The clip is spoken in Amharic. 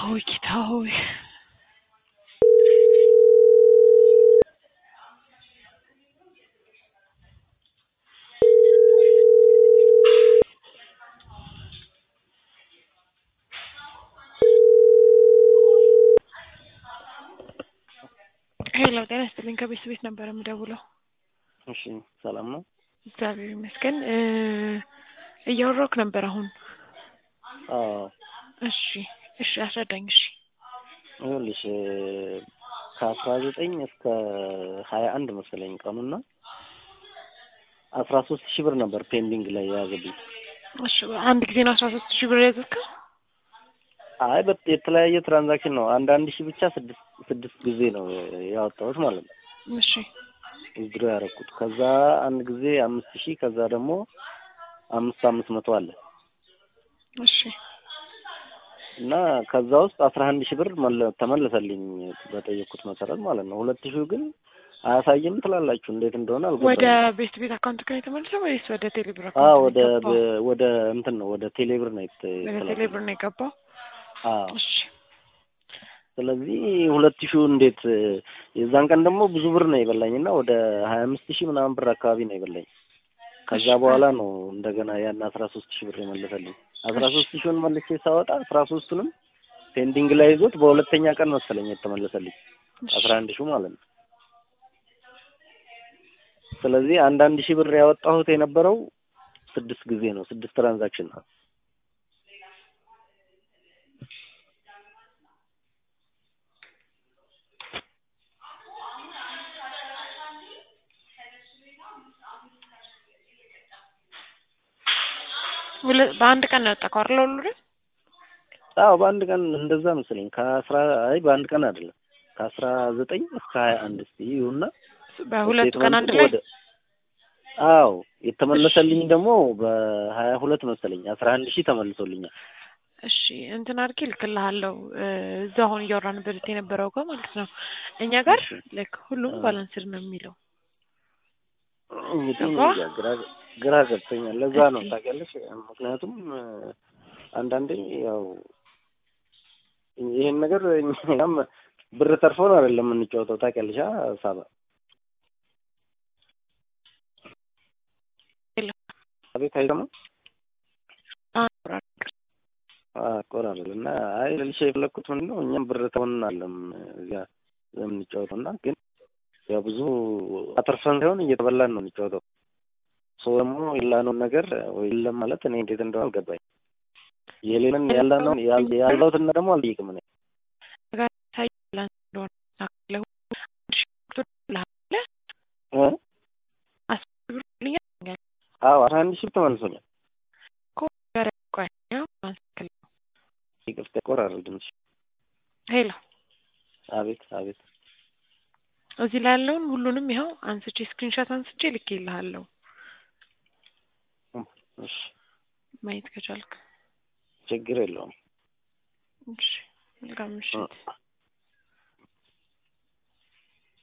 ሆይ ጌታ ሆይ ሄሎ ጤና ይስጥልኝ ከቤት ቤት ነበር የምደውለው እሺ ሰላም ነው? እግዚአብሔር ይመስገን እ እያወራሁህ ነበር አሁን አዎ እሺ እሺ አስረዳኝ እሺ ይኸውልሽ ከአስራ ዘጠኝ እስከ ሀያ አንድ መሰለኝ ቀኑና አስራ ሶስት ሺህ ብር ነበር ፔንዲንግ ላይ የያዘብኝ። እሺ አንድ ጊዜ ነው አስራ ሶስት ሺህ ብር የያዘብከው አይ በት የተለያየ ትራንዛክሽን ነው። አንድ አንድ ሺህ ብቻ ስድስት ስድስት ጊዜ ነው ያወጣሁት ማለት ነው እሺ ዊዝድሮ ያደረኩት። ከዛ አንድ ጊዜ አምስት ሺህ ከዛ ደግሞ አምስት አምስት መቶ አለ እሺ እና ከዛ ውስጥ አስራ አንድ ሺህ ብር መለ- ተመለሰልኝ በጠየቅኩት መሰረት ማለት ነው። ሁለት ሺህ ግን አያሳይም ትላላችሁ እንዴት እንደሆነ ወደ አልገባኝም። ቤት ቤት አካውንት ነው የተመለሰው ወይስ ወደ ቴሌብር አዎ አካውንት ነው ወደ የገባው? ወደ እንትን ነው ወደ ቴሌብር ነው የት- ወደ የተላከው። ቴሌብር ነው የገባው አዎ እሺ ስለዚህ ሁለት ሺው እንዴት የዛን ቀን ደግሞ ብዙ ብር ነው የበላኝ እና ወደ ሀያ አምስት ሺህ ምናምን ብር አካባቢ ነው የበላኝ። ከዛ እሺ። በኋላ ነው እንደገና ያን አስራ ሶስት ሺህ ብር የመለሰልኝ። አስራ ሶስት ሺውን መልሼ ሳወጣ አስራ ሶስቱንም ፔንዲንግ ላይ ይዞት በሁለተኛ ቀን መሰለኝ የተመለሰልኝ እሺ አስራ አንድ ሺው ማለት ነው። ስለዚህ አንዳንድ ሺህ ብር ያወጣሁት የነበረው ስድስት ጊዜ ነው፣ ስድስት ትራንዛክሽን ነው። ሁለ- በአንድ ቀን ነው ያወጣከው አይደል ሁሉንም? አዎ በአንድ ቀን እንደዛ መሰለኝ። ከአስራ አይ በአንድ ቀን አይደለም ከአስራ ዘጠኝ እስከ ሀያ አንድ እስቲ ይሁና በሁለቱ ቀን አንድ ላይ ወደ አዎ የተመለሰልኝ ደግሞ በሀያ ሁለት መሰለኝ አስራ አንድ ሺህ ተመልሶልኛል። እሺ እንትን አድርጌ እልክልሃለሁ እ እዛ አሁን እያወራንበት የነበረው ጋር ማለት ነው። እኛ ጋር እሺ። ላይክ ሁሉም አ። ባላንስድ ነው የሚለው እንግዲህ ገባ? እንጃ ግራ ግራ ገብቶኛል። ለዛ ነው እስቲ። ታውቂያለሽ። ምክንያቱም እ አንዳንዴ ያው ይሄን ነገር እኛም ብር ተርፎን አይደለም የምንጫወተው ታውቂያለሽ። አ ሳባ ሄሎ። አቤት አይሰማም አ- አቆራረል እና አይ ልልሽ የፈለግኩት ምንድን ነው እኛም ብር ተሆን አለም እዚያ የምንጫወተው እና ግን ያው ብዙ አተርፈን ሳይሆን እየተበላን ነው የምንጫወተው። ሰው ደግሞ የላነውን ነገር ወይ የለም ማለት እኔ እንዴት እንደሆነ አልገባኝ። የሌለን ያለነውን ያል- ያለሁትን ደግሞ አልጠይቅም እኔ ጋር ሳይ ባላንስ እንደሆነ ታውቃለህ። አንድ ሺህ ብር ትልሃለ እ? አስር ብር ልኛል አዎ አስራ አንድ ሺህ ተመልሶኛል። ጋር ቆይ ያው ማንስከል ይቅርታ ያቆራረል ድምፅሽ። ሄሎ አቤት አቤት እዚህ ላይ ያለውን ሁሉንም ይኸው አንስቼ ስክሪንሾት አንስቼ ልኬልሃለሁ እሺ ማየት ከቻልክ ችግር የለውም። እሺ መልካም ምሽት